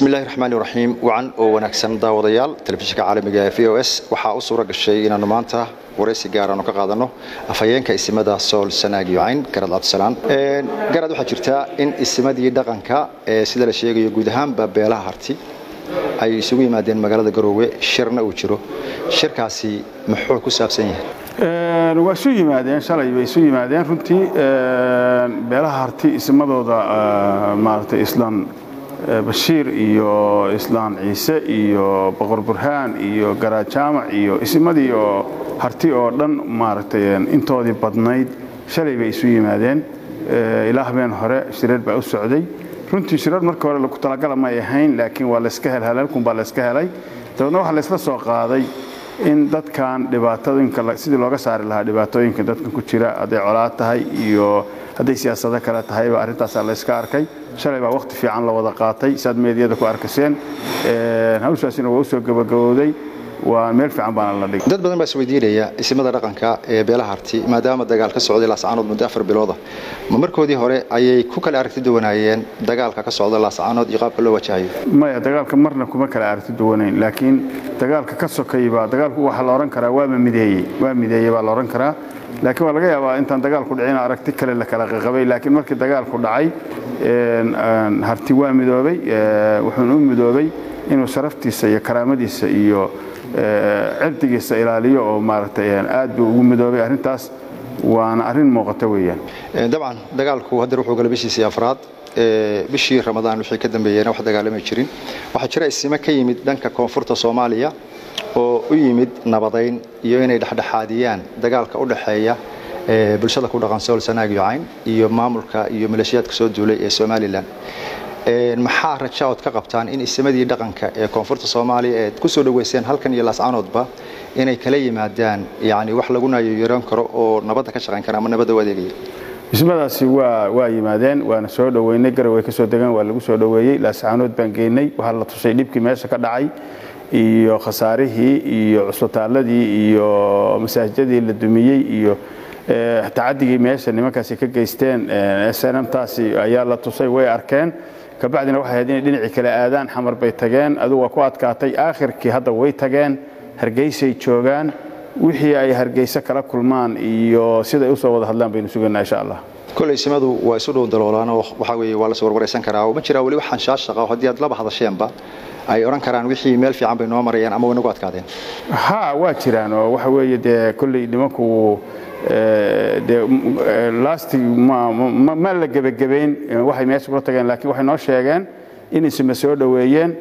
bismillahi raxmaani raxiim wacan oo wanaagsan daawadayaal telefishinka caalamiga ee v o s waxaa u suura gashay inaannu maanta waraysi gaaraanu ka qaadanno afhayeenka isimada sool sanaag iyo cayn garad cabdisalaan garad waxaa jirtaa in isimadii dhaqanka ee sida la sheegayo guud ahaanba beelaha harti ay isugu yimaadeen magaalada garoowe shirna uu jiro shirkaasi muxuu ku saabsan yahay waa isu yimaadeen shalay bay isu yimaadeen runtii beelaha harti ismadooda maaragtay islaan bashiir iyo islaan ciise iyo boqor burhaan iyo garaad jaamac iyo ismadii oo harti oo dhan maaragtay intoodii badnayd shalay bay isu yimaadeen ilaa habeen hore shireer baa u socday runtii shireer markii hore lagu talagala may ahayn laakiin waa layska hel halaalkun baa layska helay dabeedna waxaa laysla soo qaaday in dadkan dhibaatooyinka sidii looga saari lahaa dhibaatooyinka dadkan ku jira hadday colaad tahay iyo hadday siyaasado kale tahayba arrintaasaa layska arkay shalay baa wakhti fiican la wada qaatay saad meediyada ku arkaseen hawshaasina waa u soo gabagabowday waa meel fiican baana la dhigay dad badan baa isweydiinaya isimada dhaqanka ee beelaha harti maadaama dagaal ka socday laascaanood muddo afar bilooda ma markoodii hore ayay ku kala aragti duwanaayeen dagaalka ka socda laascaanood iyo qaabka loo wajahayo maya dagaalka marna kuma kala aragti duwanayn laakiin dagaalka ka sokaybaa dagaalku waxaa la odhan karaa waaba mideeyey waa mideeyey baa la odhan karaa laakiin waa laga yaabaa intaan dagaalku dhicin aragti kale la kala qaqabay laakiin markii dagaalku dhacay harti waa midoobay wuxuuna u midoobay inuu sharaftiisa iyo karaamadiisa iyo cirdigiisa ilaaliyo oo maaragtay aad buu ugu midoobay arrintaas waana arrin muuqata weeyaan dabcan dagaalku haddeer wuxuu gala bishiisii afraad bishii ramadaan wixii ka dambeeyeyna wax dagaalamay jirin waxaa jira isime ka yimid dhanka koonfurta soomaaliya oo u yimid nabadayn iyo inay dhexdhexaadiyaan dagaalka u dhexeeya bulshada ku dhaqan sool sanaag iyo cayn iyo maamulka iyo maleeshiyaadka soo duulay ee somalilan maxaa raja ood ka qabtaan in isimadii dhaqanka ee koonfurta soomaaliya eed ku soo dhoweyseen halkan iyo laascaanoodba inay kala yimaadaan yani wax lagu naayoyaran karo oo nabadda ka shaqayn kara ama nabadda u adeegaya ismadaasi waa waa yimaadeen waana soo dhoweynay garow way ka soo degeen waa lagu soo dhoweeyey laascaanood baan geynay waxaa la tusay dhibkii meesha ka dhacay iyo khasaarihii iyo cusbitaaladii iyo masaajidadii la dumiyey iyo tacadigii meesha nimankaasi ka geysteen snmtaasi ayaa la tusay way arkeen kabacdina waxay ahayd inay dhinacii kale aadaan xamar bay tageen adigu waa ku adkaatay aakhirkii hadda way tageen hargeysay joogaan wixii ay hargeyse kala kulmaan iyo siday u soo wada hadlaan baynu sugaynaa insha allah koley simadu waa isu dhow daloolaanoo waxaa weeye waa la soo warwaraysan karaa oo ma jiraa weli waxaan shaashaqa haddii aad laba hadasheenba ay odhan karaan wixii meel fiican bay noo marayaan ama way nagu adkaadeen ha waa jiraan oo waxa weeye dee kolley nimanku dee lastig ma la gebagabayn waxay meesha kula tageen laakiin waxay noo sheegeen in isma soo dhoweeyeen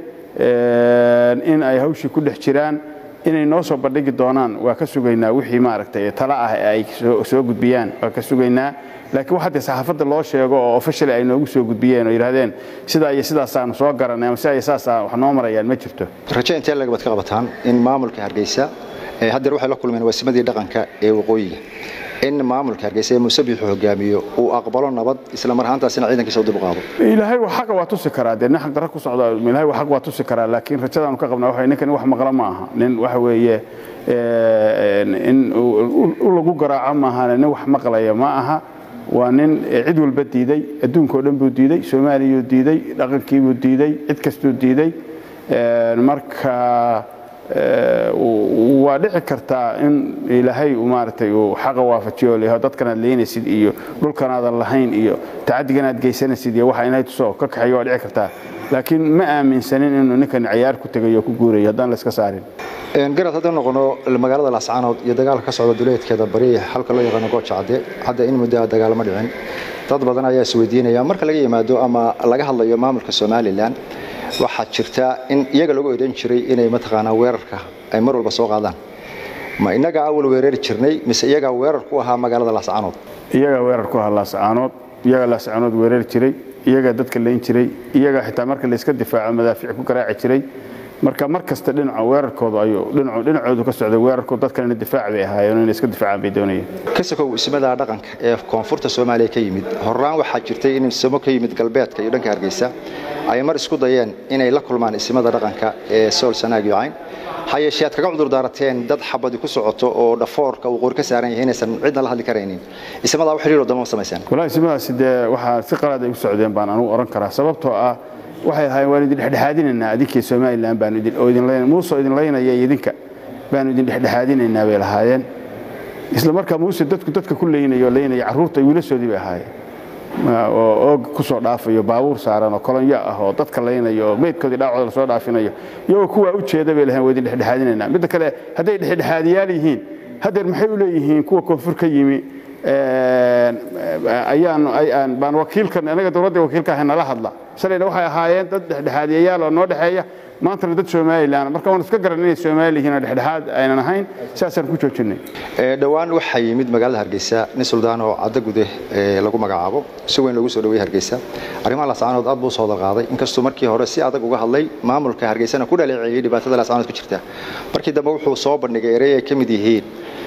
in ay hawshii ku dhex jiraan inay noo soo bandhigi doonaan waa ka sugaynaa wixii maaragtay tala ah ee ay soo gudbiyaan waa ka sugaynaa laakiin wax haddee saxaafadda loo sheego oo officially ay noogu soo gudbiyeen oo yidhahdeen sidaa iyo sidaasaanu soo garanay ama sidaa iyo sidaasaa wax noo marayaan ma jirto raje intee lagabad ka qabataan in maamulka hargeysa haddeer waxay la kulmeen waasimadii dhaqanka ee waqooyiga in maamulka hargeysa ee musabbixu hogaamiyo uu aqbalo nabad isla mar ahaantaasina ciidankiisa u dib u qaado ilaahay wax xaqa waa tusi karaa dee nin xaq darro ku socda ilaahay wax xaq waa tusi karaa laakiin rajadaanu ka qabnaa waxa ninkan wax maqla ma aha nin waxa weeye in u lagu garaaco maahane nin wax maqlaya ma aha waa nin cid walba diiday adduunkao dhan buu diiday soomaaliyuu diiday dhaqankiibuu diiday cid kastuu diiday marka waa dhici kartaa in ilaahay maaragtay uu xaqa waafajiyo leeyahay dadkanaad leynaysid iyo dhulkanaadan lahayn iyo tacadigan aad geysanaysid iyo waxa inay tusoo ka kaxeeyo waa dhici kartaa laakiin ma aaminsanin inuu ninkan ciyaar ku tegayo o ku guurayo haddaan la iska saarin garad haddaan noqono magaalada laascaanood iyo dagaalka ka socda duleedkeeda bari halka loo yaqaano gooja cadde hadda in muddo dagaalama dhicin dad badan ayaa isweydiinaya marka laga yimaado ama laga hadlayo maamulka somalilan waxaa jirta in iyaga lagu odhan jiray inay mataqaanaa weerarka ay mar walba soo qaadaan ma innagaa awal weerari jirnay mise iyagaa weerar ku ahaa magaalada laascaanood iyagaa weerar ku ahaa laascaanood iyagaa laascaanood weerari jiray iyagaa dadka layn jiray iyagaa xitaa marka layska difaaco madaafiic ku garaaci jiray marka mar kasta dhinaca weerarkooda ayuu dhinacoodu ka socday weerarkooda dadkalena difaac bay ahaayeen inay iska difaacaan bay doonayeen kasakow ismada dhaqanka ee koonfurta soomaaliya ka yimid horaan waxaa jirtay in ismo ka yimid galbeedka iyo dhanka hargeysa ay mar isku dayeen inay la kulmaan ismada dhaqanka ee sool sanaag iyo cayn hayeeshee aad kaga cudur daarateen dad xabadi ku socoto oo dhafoorka uu qori ka saaran yahay inaysan cidna la hadli karaynin ismadaa u xidhiir wadamo samayseen walahi ismadaasi dee waxaa si qalaad ay u socdeen baan anugu oran karaa sababtoo ah waxay ahaayeen waan idin dhexdhexaadinaynaa adinkii somalilan baanu idin oo idin leyn muuse oo idin leynaya iyo idinka baanu idin dhexdhexaadinaynaa bay lahaayeen isla markaa muuse dadku dadka ku leynayo oo leynaya carruurta wiilashoodii bay ahaayeen oo oog ku soo dhaafayo baabuur saaran oo kolonyo ah oo dadka laynayo oo meydkoodii dhaacooda lasoo dhaafinayo iyagoo kuwaa u jeeda bay lahayn waa idin dhexdhexaadinaynaa midda kale hadday dhexdhexaadiyaal yihiin haddeer maxay u leeyihiin kuwa koonfur ka yimi ayaan baan wakiilkan anaga dowladda wakiilka ahay nala hadla shalayna waxay ahaayeen dad dhexdhexaadiyayaal oo noo dhexeeya maantana dad soomaalilan marka waan iska garan inay soomaali yihiin oo dhexdhexaad aynan ahayn saasaan ku joojinay dhowaan waxaa yimid magaalada hargeysa nin suldaan oo caddo gude lagu magacaabo si weyn loogu soo dhaweeyey hargeysa arrimaha laascaanood aad buu soo qaaday inkastuu markii hore si adag uga hadlay maamulka hargeysana ku dhaleeceeyey dhibaatada laascaanood ku jirta markii dambe wuxuu soo bandhigay erey ay ka mid yihiin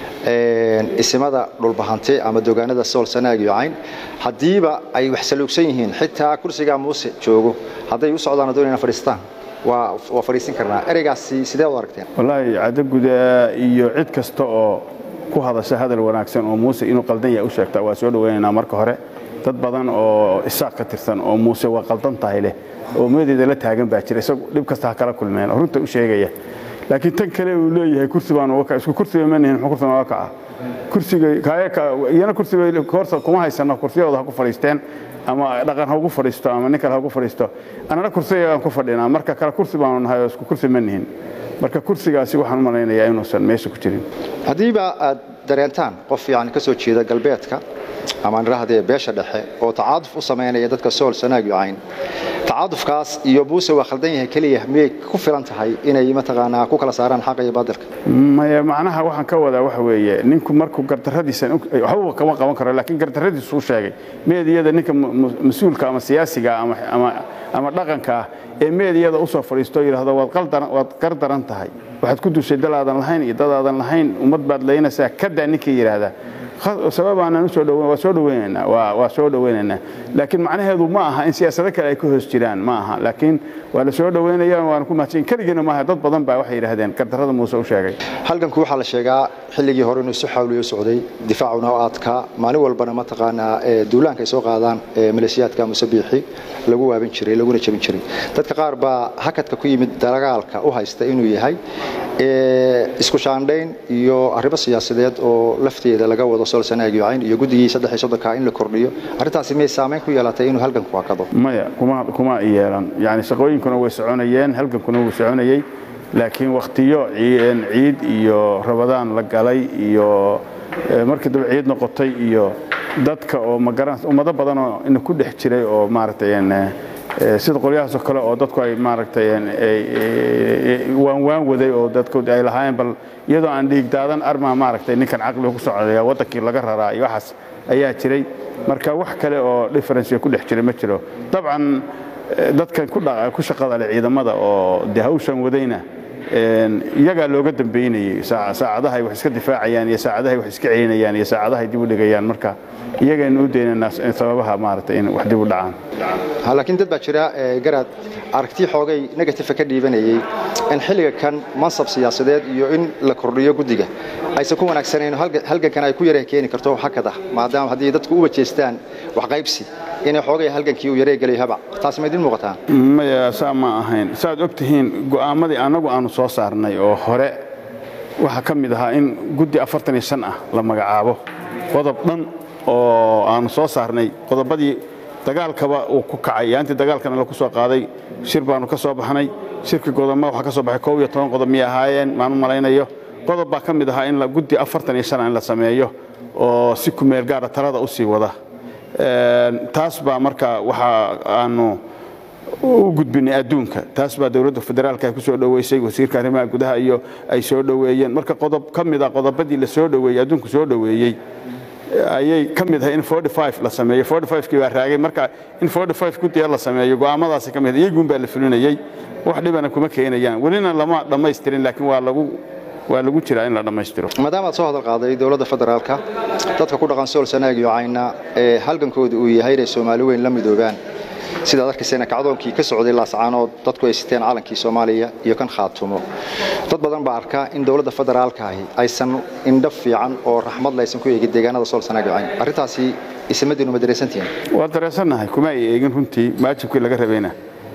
isimada dhulbahante ama dogaanada sool sanaag iyo cayn haddiiba ay wax saluugsan yihiin xitaa kursigaa muuse joogo hadday u socdaan doonayna fadhiistaan waa fadhiisin karnaa ereygaasi sidee u aragteen wallaahi caddaguda iyo cid kasta oo ku hadasha hadal wanaagsan oo muuse inuu qaldan yahay u sheegta waa soo dhowaynaynaa marka hore dad badan oo isaaq ka tirsan oo muuse waa qaldan tahay leh oo meedeeda la taagan baa jira isagu dhib kasta ha kala kulmeen oo runta u sheegaya laakiin tan kale uu leeyahay kursi baan uga kaca isku kursiga ma nihin muxuu kursi uga kaca kursiga iyana kursiga horta kuma haysano kursiyadooda ha ku fadhiisteen ama dhaqan ha ugu fadhiisto ama nin kale ha ugu fadhiisto annana kursiga aan ku fadhinaa marka kale kursi baanu nahay oo isku kursi ma nihin marka kursigaasi waxaan u malaynayaa inuusan meesha ku jirin haddiiba aad dareentaan qof yani ka soo jeeda galbeedka ama nirahdee beesha dhexe oo tacaaduf u samaynaya dadka sool sanaag iyo cayn tacaadufkaas iyo buuse waa khaldan yahay keliya miyay ku filan tahay inay mataqaanaa ku kala saaraan xaqa iyo baadilka maya macnaha waxaan ka wadaa waxa weeye ninku markuu gardarradiisan waxba kama qaban karo laakiin gardarradiisu u sheegay meediyada ninka mas-uulka ama siyaasiga ama dhaqanka ah ee meediyada u soo fadhiisto oo yidhahdo waad gardaran tahay waxaad ku dushay dalaadan lahayn iyo dadaadan lahayn ummad baad laynaysaa kadaa ninkii yidhaahdaa sababaanaan usoo dhow waa soo dhaweynaynaa waa soo dhaweynaynaa laakiin macnaheedu ma aha in siyaasado kale ay ka hoos jiraan ma aha laakiin waa la soo dhaweynaya waana ku mahadsan keligiina maaha dad badan baa waxay yidhahdeen gardarrada muuse u sheegay halganku waxaa la sheegaa xilligii hore inuu si xawliyo socday difaacuna oo adkaa maalin walbana mataqaanaa duulaanka ay soo qaadaan maleeshiyaadka musabiixi lagu waaban jiray laguna jebin jiray dadka qaar baa hakadka ku yimid dagaalka u haysta inuu yahay isku shaandhayn iyo arrimo siyaasadeed oo lafteeda laga wado sool sanaag iyo cayn iyo guddigii saddex iyo soddonka in la kordhiyo arrintaasi miyay saamayn ku yeelatay inuu halganku hakado maya kuma kuma yeelan yani shaqooyinkuna way soconayeen halgankuna wuu soconayey laakiin wakhtiyo ciid iyo rabadaan la galay iyo markii dambe ciid noqotay iyo dadka oo magaran ummado badan oo ina ku dhex jiray oo maaragtay sida qolyahaasoo kale oo dadku ay maaragtay waan waan waday oo dadkood ay lahaayeen bal iyadoo aan dhiigdaadan armaa maaragtay ninkan caqliga ku socodaya waddankii laga raraa iyo waxaas ayaa jiray marka wax kale oo differencega ku dhex jiray ma jiro dabcan dadkan ku shaqada leh ciidamada oo de hawshan wadayna iyagaa looga dambaynayey saacadahay wax iska difaacayaan iyo saacadahay wax iska celinayaan iyo saacadahay dib u dhigayaan marka iyagaynu u daynaynaa sababaha maaragtay in wax dib u dhacaan laakiin dad baa jira garaad aragti xoogay negative ka dhiibanayay in xilliga kan mansab siyaasadeed iyo in la kordhiyo guddiga aysan ku wanaagsanayn halgankan ay ku yaree keeni karto hakad ah maadaama haddii dadku u wajeestaan wax qaybsi inay xoogay halgankii uu yaree gelayo habac taasi ma idin muuqataa maya saa ma ahayn saaad og tihiin go'aamadii annagu aanu soo saarnay oo hore waxaa ka mid ahaa in guddi afartan iyo shan ah la magacaabo qodob dhan oo aanu soo saarnay qodobadii dagaalkaba uu ku kacay yaantii dagaalkana laku soo qaaday shir baanu ka soo baxnay shirkii godoma waxaa ka soo baxay koob iyo toban qodob miyay ahaayeen maanu malaynayo qodob baa ka mid ahaa in guddi afartan iyo shan in la sameeyo oo si kumeel gaara talada u sii wada taas baa marka waxa aanu u gudbinay adduunka taas baa dowladda federaalka ay ku soo dhoweysay wasiirka arrimaha gudaha iyo ay soo dhoweeyeen marka qodob ka mid a qodobadii la soo dhoweeyey adduunku soo dhoweeyey ayay ka mid ahay in la sameeyo kii baa raagay marka in guddiga la sameeyo go'aamadaasi ka mid iyaguun baa la fulinayey wax dhibana kuma keenayaan welina lama dhammaystirin laakiin waa lagu waa lagu jiraa in la dhammaystiro maadaama aad soo hadal qaaday dowladda federaalka dadka ku dhaqan sool sanaag iyo cayna ee halgankooda uu yahay inay soomaali weyn la midoobaan sidaad arkaysayna kacdoonkii ka socday laascaanood dadku ay siteen calankii soomaaliya iyo kan khaatumo dad badan baa arkaa in dowladda federaalka ahi aysan indho fiican oo raxmad laysan ku eegin deegaanada sool sanaag iyo cayn arrintaasi isamadiinu ma dareysantihiin waa dareensannahay kuma ay eegin runtii maajibkii laga rabayna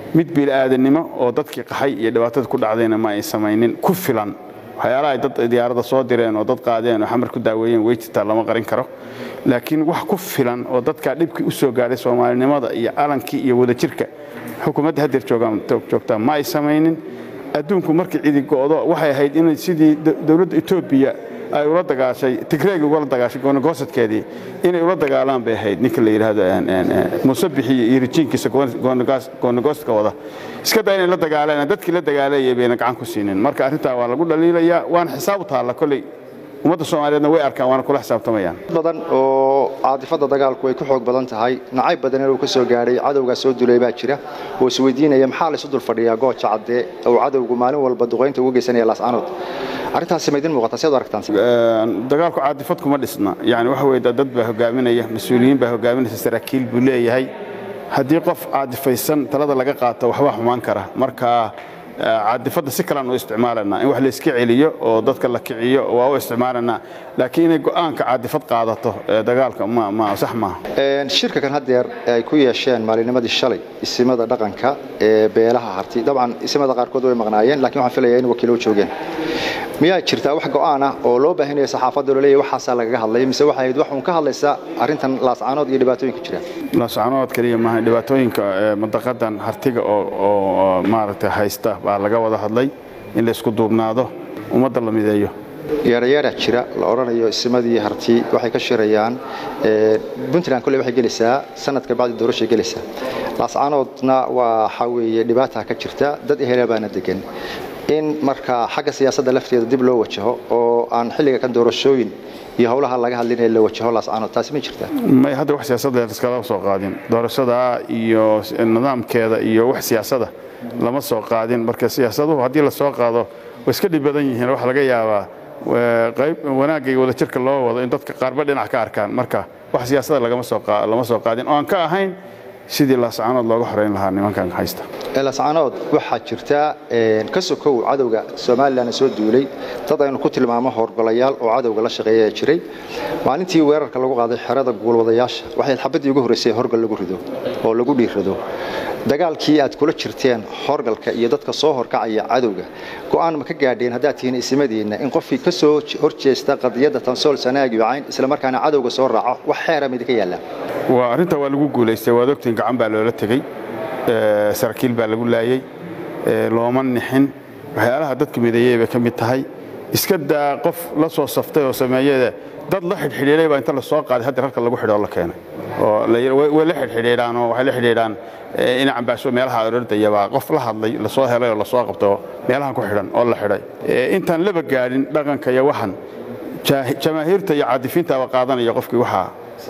mid bini'aadanimo oo dadkii qaxay iyo dhibaatada ku dhacdayna ma ay samaynin ku filan waxyaalaha ay dad diyaarada soo direen oo dad qaadeen oo xamar ku daaweeyeen way jirtaa lama qarin karo laakiin wax ku filan oo dadka dhibkii u soo gaadhay soomaalinimada iyo alankii iyo wadajirka xukuumadda haddeer joogtaa ma ay samaynin adduunku markii cidi go'do waxay ahayd in sidii dowladda etoobiya ay ula dagaashay tigreegi ugala dagaashay goonagoosadkeedii inay ula dagaalaan bay ahayd ninka la yidhaahdo muuse bixiye iyo rijiinkiisa goonagoosadka wada iska daa inay la dagaalaan dadkii la dagaalayay bayna gacan ku siinin marka arrintaa waa lagu dhaliilayaa waana xisaab u taalla kolley ummadda soomaaliyeedna way arkaan waana kula xisaabtamayaan badan oo caadifada dagaalku ay ku xoog badan tahay nacayb badan inuu ka soo gaadhay cadowgaa soo dulay baa jira oo isweydiinaya maxaa laysu dul fadhiyaa gooja caddee oo cadowgu maalin walba duqaynta ugu geysanaya laascanood arrintaasi ma idin muuqata siad aragtaan dagaalku caadifad kuma dhisna yani waxa weye dad baa hogaaminaya mas-uuliyiin baa hogaaminaysa saraakiil buu leeyahay haddii qof caadifaysan talada laga qaato waxbaa xumaan kara marka caadifadda si kalaan u isticmaalanaa in wax layska celiyo oo dadka la kiciyo waa u isticmaalanaa laakiin inay go'aanka caadifad qaadato dagaalka sax maaha shirka kan haddeer ay ku yeesheen maalinimadii shalay isimada dhaqanka ee beelaha harti dabcan isimada qaarkood way maqnaayeen lakiin waxaan filaya in wakiilo joogeen miyaa jirtaa wax go'aan ah oo loo baahanaya saxaafadda loo leeyahy waxaasaa lagaga hadlay mise waxay ahayd wax uun ka hadlaysa arrintan laascaanood iyo dhibaatooyinka jira laascaanood keliya maaha dhibaatooyinka mandaqadan hartiga oo maaragtay haysta baa laga wada hadlay in la isku duubnaado ummadda la mideeyo yeerayeera jira la odhanayo isimadii harti waxay ka shirayaan puntland kolley waxay gelaysaa sanadka bacdi doorashay gelaysaa laascaanoodna waxaa weeye dhibaata ka jirta dad ehela baana degan in marka xagga siyaasadda lafteeda dib loo wajaho oo aan xilliga kan doorashooyin iyo howlaha laga hadlinaya la wajaho laascaanood taasi ma jirtaa may hadda wax siyaasadda iskala soo qaadin doorashada iyo nidaamkeeda iyo wax siyaasada lama soo qaadin marka siyaasaduhu haddii la soo qaado way iska dhib badan yihiin waxa laga yaabaa qayb wanaagga iyo wadajirka loo wado in dadka qaarba dhinac ka arkaan marka wax siyaasada lama soo qaadin oo aan ka ahayn sidii laascaanood looga xorayn lahaa nimankan haysta laascaanood waxaa jirta ka sokow cadowga somalilan soo duulay dad aynu ku tilmaamo howlgolayaal oo cadowga la shaqeeya jiray maalintii weerarka lagu qaaday xerada guulwadayaasha waxay xabaddii ugu horraysay horgal lagu rido oo lagu dhiirrado dagaalkii aad kula jirteen horgalka iyo dadka soo horkacaya cadowga go'aan ma ka gaadheen haddaad tihiin isimadiinna in qofkii ka soo horjeesta qadiyadda tansool sanaag iyo cayn islamarkaana cadowga soo raaco wax xeera midinka yaallaa waa arrintaa waa lagu guulaystay waad ogtiin gacan baa loola tegey saraakiil baa lagu laayey looma nixin waxyaalaha dadka mideeyey bay ka mid tahay iska daa qof la soo saftay oo sameeyade dad la xidhxidhiidhay baa inta la soo qaaday hadda halka lagu xidho oo la keenay oo way la xidhxidhiidhaan oo waxay la xidhiidhaan ina cambaasho meelaha orordaya baa qof la hadlay la soo helay oo la soo qabtay oo meelahan ku xidhan oo la xidhay intaan laba gaadhin dhaqanka iyo waxan jamaahiirta iyo caadifiinta baa qaadanaya qofkii waxaa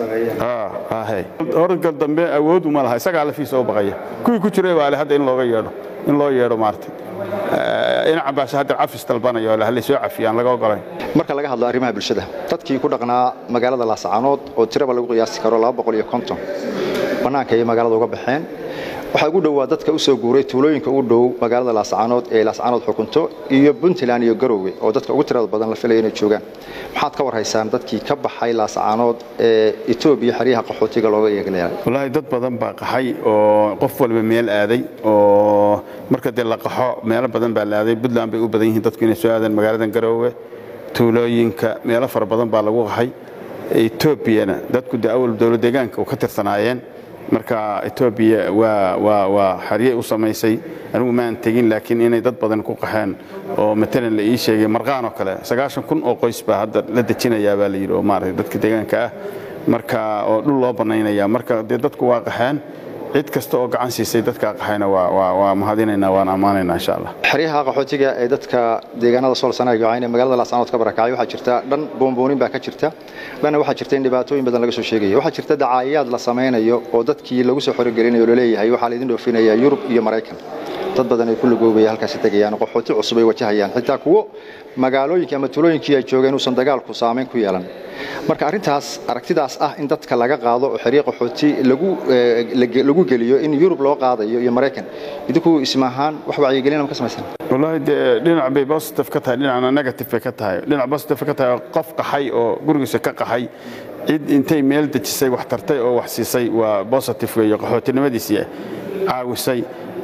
horgal dambe awood uma laha isagaa lafiisa u baqaya kuwii ku jiray baa le hadda in looga yeedho in loo yeedho maartay ina cambaasho hadda cafis dalbanayo le hallay soo cafiyaan laga ogolayn marka laga hadlo arrimaha bulshada dadkii ku dhaqnaa magaalada laascaanood oo tiraba lagu qiyaasi karo bannaanka ayay magaalada uga baxeen waxaa ugu dhowaa dadka u soo guuray tuulooyinka ugu dhow magaalada laascaanood ee laascaanood xukunto iyo puntland iyo garowe oo dadka ugu tirada badan la filaya inay joogaan maxaad ka warhaysaan dadkii ka baxay laascaanood ee etoobiya xeryaha qaxootiga looga eegleelay wallaahi dad badan baa qaxay oo qof walba meel aaday oo marka dee la qaxo meelo badan baa la aaday puntland bay u badan yihiin dadku inay soo aadaan magaaladan garowe tuulooyinka meelo fara badan baa lagu qaxay etoobiyana dadku dee awal dowlad deegaanka u ka tirsanaayeen marka etoobiya waa xaryey u samaysay anigu maan tegin laakiin inay dad badan ku qaxeen oo matalan la ii sheegay marqaan oo kale sagaashan kun oo qoys baa hadda la dejinayaa baa la yidhi oo maaragtay dadka deegaanka ah marka oo dhul loo bannaynaya marka dee dadku waa qaxeen cid kasta oo gacan siisay dadka qaxayna waa mahadinaynaa waan ammaanaynaa insha allah xeryaha qaxootiga ee dadka deegaanada sool sanaag cayn ee magaalada laascaanood ka barakacay waxaa jirta dhan boonboonin baa ka jirta dhanna waxaa jirta in dhibaatooyin badan laga soo sheegayo waxaa jirta dacaayaad la samaynayo oo dadkii lagu soo xorogelinayo laleeyahay waxaa laydin dhoofinayaa yurub iyo maraykan dad badan ay ku lagoobaya halkaasi tegayaan qaxooti cusub ay wajahayaan xitaa kuwo magaalooyinkii ama tulooyinkii ay joogeen uusan dagaalku saamayn ku yeelan marka arrintaas aragtidaas ah in dadka laga qaado oo xeryo qaxooti lagu geliyo in yurub loo qaadayo iyo maraykan idinku ismaahaan wax wacyigelina ma ka samaysaan wallaahi dee dhinac bay positive ka tahay dhinacna negative bay ka tahay dhinac positive ka tahay qof qaxay oo gurigiisa ka qaxay cid intay meel dejisay wax tartay oo wax siisay waa positive weeye qaxootinimadiisii caawisay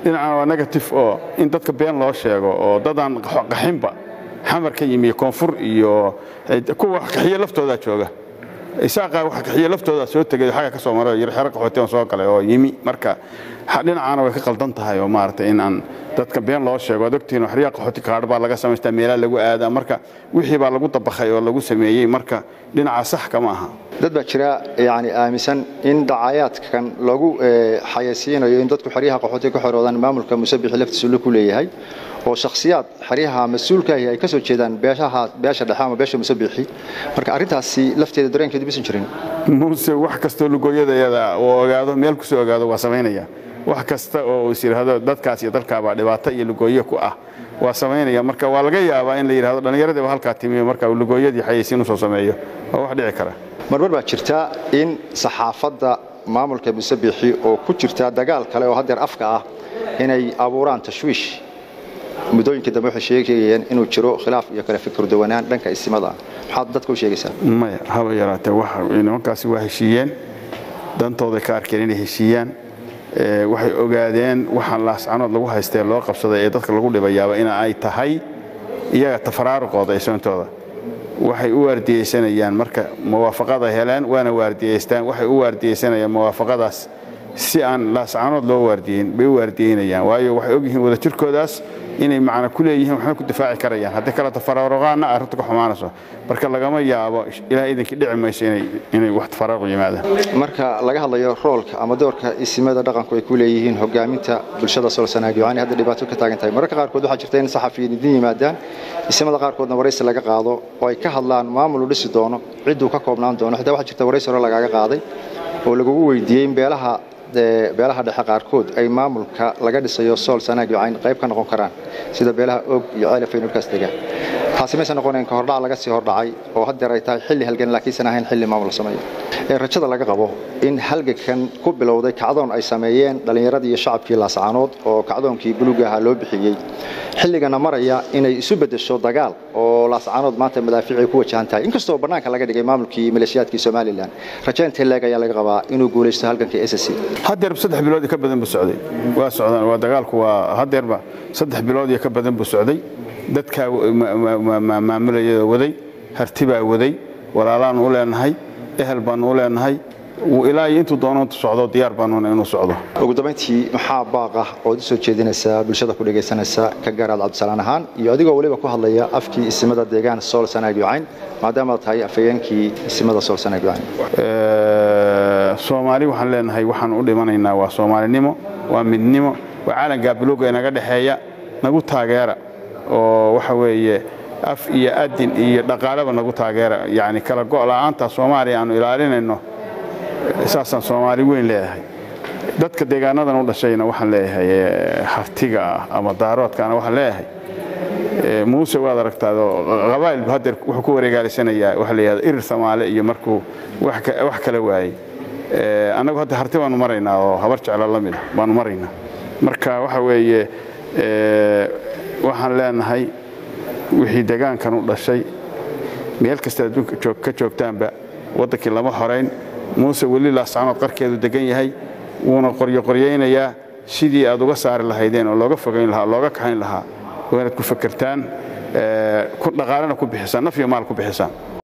dhinacana waa negative oo in dadka been loo sheego oo dadaan qaxinba xamar ka yimi koonfur iyo kuwa wax qaxiye laftoodaa jooga isaaqa wax qaxiye laftoodaa soo tegay xagga ka soo maray yar xero qaxootigan soo galay oo yimi marka dhinacaana way ka qaldan tahay oo maaragtay in aan dadka been loo sheego ad ogtihiin xeryaha qaxooti kaadh baa laga samaystaa meelaa lagu aadaa marka wixii baa lagu dabakhay oo lagu sameeyey marka dhinaca sax kama aha dad baa jira yani aaminsan in dacayaadkan lagu xayaysiinayo in dadku xeryaha qaxootiga ka xoroodaan maamulka musabixi laftiisu la ku leeyahay oo shakhsiyaad xeryaha mas-uulkaahi ay ka soo jeedaan beeshaha beesha dhexe ama beesha musabixi marka arrintaasi lafteeda dareenkeedu bisan jirin muuse wax kastoo lugooyadayada oo ogaado meel kusoo ogaado waa samaynaya wax kasta oo is yidhaahdo dadkaas iyo dalkaabaa dhibaato iyo lugooye ku ah waa samaynaya marka waa laga yaabaa in la yidhahdo dhallinyaradiiba halkaa timiyo marka lugooyadii xayaysiin usoo sameeyo waa wax dhici kara marmar baa jirta in saxaafadda maamulka musabixi oo ku jirta dagaal kale oo haddeer afka ah inay abuuraan tashwiish muddooyinka dambe waxay sheegayeen inuu jiro khilaaf iyo kale fikir duwanaan dhanka isimada maxaad dadka u sheegaysaa maya haba yaraatee nimankaasi waa heshiiyeen dantooday ka arkeen inay heshiiyaan waxay ogaadeen waxaan laascanood lagu haystee loo qabsaday ee dadka lagu dhibayaaba in ay tahay iyaga tafaraaruqooda ee soontooda waxay u waardiyeysanayaan marka muwaafaqada heleen waana waardiyeystaan waxay u waardiyeysanayaan muwaafaqadaas si aan laascanood loo waardiyeyn bay u waardiyeynayaan waayo waxay ogyihiin wadajirkoodaas inay macna ku leeyihiin waxna ku difaaci karayaan haddii kale tafaraaruqaana arrinta ka xumaanayso marka lagama yaabo ilaa idinkii dhici mayso inay wax tafaraaruq yimaadaan marka laga hadlayo roolka ama doorka isimada dhaqanku ay ku leeyihiin hogaaminta bulshada solsanaag yani hadda dhibaato ka taagan tahay mararka qaarkood waxaa jirta in saxafiyiin idin yimaadaan isimada qaarkoodna waraysi laga qaado oo ay ka hadlaan maamul u dhisi doono cidduu ka koobnaan doono xitaa waxaa jirta waraysi hore lagaaga qaaday oo lagugu weydiiyey in beelaha beelaha dhexe qaarkood ay maamulka laga dhisayo sool sanaag iyo cayn qayb ka noqon karaan sida beelaha og iyo ceelafay dhulkaas dega taasi maysan noqonayn ka hordhac laga sii hordhacay oo haddeer ay tahay xilli halgan laakiinsan ahayn xilli maamul la sameeyo ee rajada laga qabo in halgankan ku bilowday kacdoon ay sameeyeen dhallinyaradii iyo shacabkii laascaanood oo kacdoonkii buluuga ahaa loo bixiyey xilligana maraya inay isu beddesho dagaal oo laascaanood maanta madaafiicay ku wajahan tahay inkastoo bannaanka laga dhigay maamulkii maleeshiyaadkii somalilan rajaynta leeg ayaa laga qabaa inuu guulaysto halgankii s c haddeer saddex bilood iyo ka badan buu socday waa socdaan waa dagaalku waa haddeerba saddex bilood iyo ka badan buu socday dadkaa maamulayada waday harti baa waday walaalaan u leenahay ehel baanu u leenahay ilaa iyo intuu doono socdo diyaar baanuna inuu socdo ugu dambayntii maxaa baaq ah ood u soo jeedinaysaa bulshada ku dhegaysanaysa ka gaaraad cabdisalaan ahaan iyo adigoo weliba ku hadlaya afkii isimada deegaan sool sanaag yucayn maadaamaad tahay afhayeenkii isimada sool sanaag yucayn soomaali waxaan leenahay waxaan u dhimanaynaa waa soomaalinimo waa midnimo waa caalankaa buluuga inaga dhexeeya nagu taageera oo waxa weeye af iyo adin iyo dhaqaaleba nagu taageera yani kala go'la'aanta soomaaliya aanu ilaalinayno saasaan soomaali weyn leedahay dadka deegaanadan u dhashayna waxaan leeyahay hartiga ah ama daaroodkaana waxaan leeyahay muuse waad aragtaado qabaa'ilbu haddeer wuxuu ku wareegaalisanayaa waxa la yidhahda irir soomaali iyo markuu wax kala waayey annagu hadda harti baanu maraynaa oo habar jeclo la mida baanu maraynaa marka waxa weeye waxaan leenahay wixii degaankan u dhashay meel kasta adduunka ka joogtaanba waddankii lama horayn muuse weli laascanood qarkeedu degan yahay wuuna qoryoqoryaynayaa sidii aad uga saari lahaydeen oo looga fogayn lahaa looga kaxayn lahaa waa inaad ku fakertaan dhaqaalena ku bixisaan naf iyo maal ku bixisaan